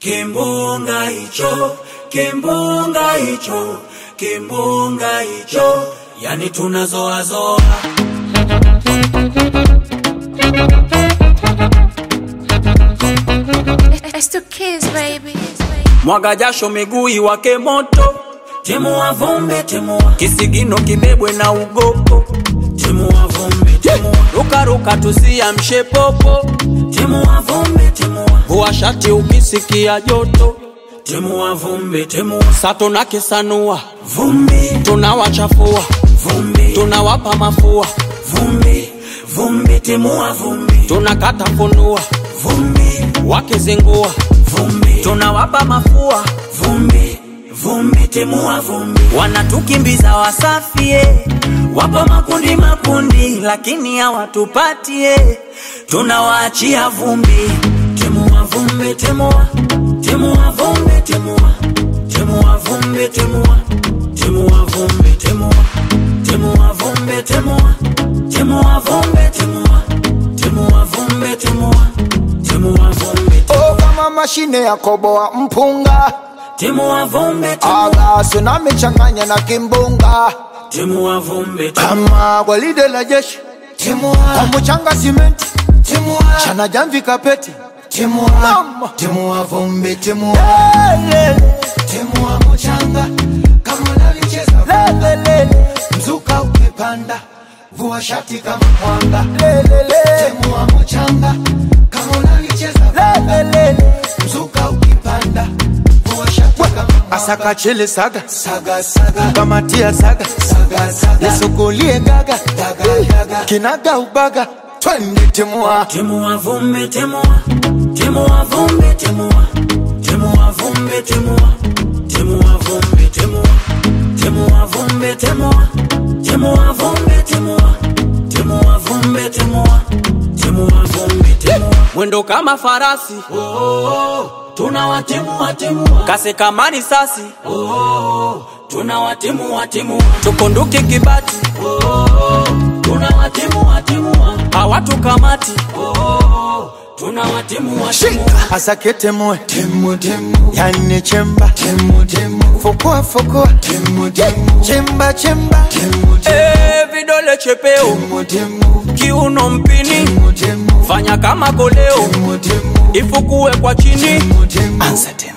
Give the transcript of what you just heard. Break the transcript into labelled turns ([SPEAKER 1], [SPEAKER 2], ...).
[SPEAKER 1] Kimbunga hicho, kimbunga hicho, kimbunga hicho, yani tunazoazoa.
[SPEAKER 2] It's two kids, baby.
[SPEAKER 1] Mwaga jasho miguu iwake moto, timua vumbi, timua kisigino kibebwe na ugopo, timua vumbi, timua rukaruka tusiamshe popo, timua vumbi, timua vua shati ukisikia joto, timua vumbi, timua sato na kisanua vumbi, tunawachafua vumbi, tunawapa mafua vumbi, vumbi, timua vumbi, tunakata funua vumbi, wakizingua vumbi, tunawapa mafua vumbi, vumbi, timua vumbi, wanatukimbiza wasafie, wapo makundi makundi, lakini hawatupatie, tunawaachia vumbi, timua vumbi, timua, timua vumbi, timua, timua vumbi, timua, timua vumbi, timua, timua vumbi, timua, timua vumbi, timua, timua vumbi, timua, timua vumbi,
[SPEAKER 3] Oh, kama mashine ya koboa mpunga
[SPEAKER 1] timua vumbi, timua,
[SPEAKER 3] aga tsunami changanya na kimbunga
[SPEAKER 1] timua vumbi, timua.
[SPEAKER 3] kama gwaride la jeshi kwa mchanga simenti chana jamvi kapeti Mama.
[SPEAKER 4] Timua vumbi, timua,
[SPEAKER 3] Lele,
[SPEAKER 4] timua mchanga kama unalicheza
[SPEAKER 3] lele, lele,
[SPEAKER 4] mzuka ukipanda, vua shati kama mwanga.
[SPEAKER 3] lele, lele,
[SPEAKER 4] Timua mchanga kama unalicheza
[SPEAKER 3] lele, lele.
[SPEAKER 4] mzuka ukipanda, vua shati kama mwanga.
[SPEAKER 3] asaka chele saga
[SPEAKER 4] Saga saga
[SPEAKER 3] kamatia saga
[SPEAKER 4] saga saga
[SPEAKER 3] nisukulie gaga
[SPEAKER 4] daga daga
[SPEAKER 3] kinaga ubaga twende timua
[SPEAKER 1] Timua vumbi, timua, timua vumbi, timua, timua vumbi, timua, timua vumbi, timua, timua vumbi, timua, timua vumbi, timua, timua vumbi, timua, timua vumbi, timua. Mwendo kama farasi, oh, oh, oh. tunawatimua timua, kasi kama risasi, oh, oh, oh. tunawatimua timua, tukunduke kibati, oh, oh, oh. tunawatimua timua, hawatukamati, oh, oh, oh. tunawatimua timua.
[SPEAKER 3] asake temue
[SPEAKER 4] Timu timu
[SPEAKER 3] yani chemba
[SPEAKER 4] timu timu
[SPEAKER 3] fukua fukua
[SPEAKER 4] timu timu
[SPEAKER 3] chemba chemba
[SPEAKER 4] timu
[SPEAKER 1] Eh, vidole chepeo,
[SPEAKER 4] timu timu
[SPEAKER 1] kiuno mpini,
[SPEAKER 4] timu timu
[SPEAKER 1] fanya kama koleo,
[SPEAKER 4] timu timu
[SPEAKER 1] ifukue kwa chini.
[SPEAKER 4] timu timu
[SPEAKER 3] anza tena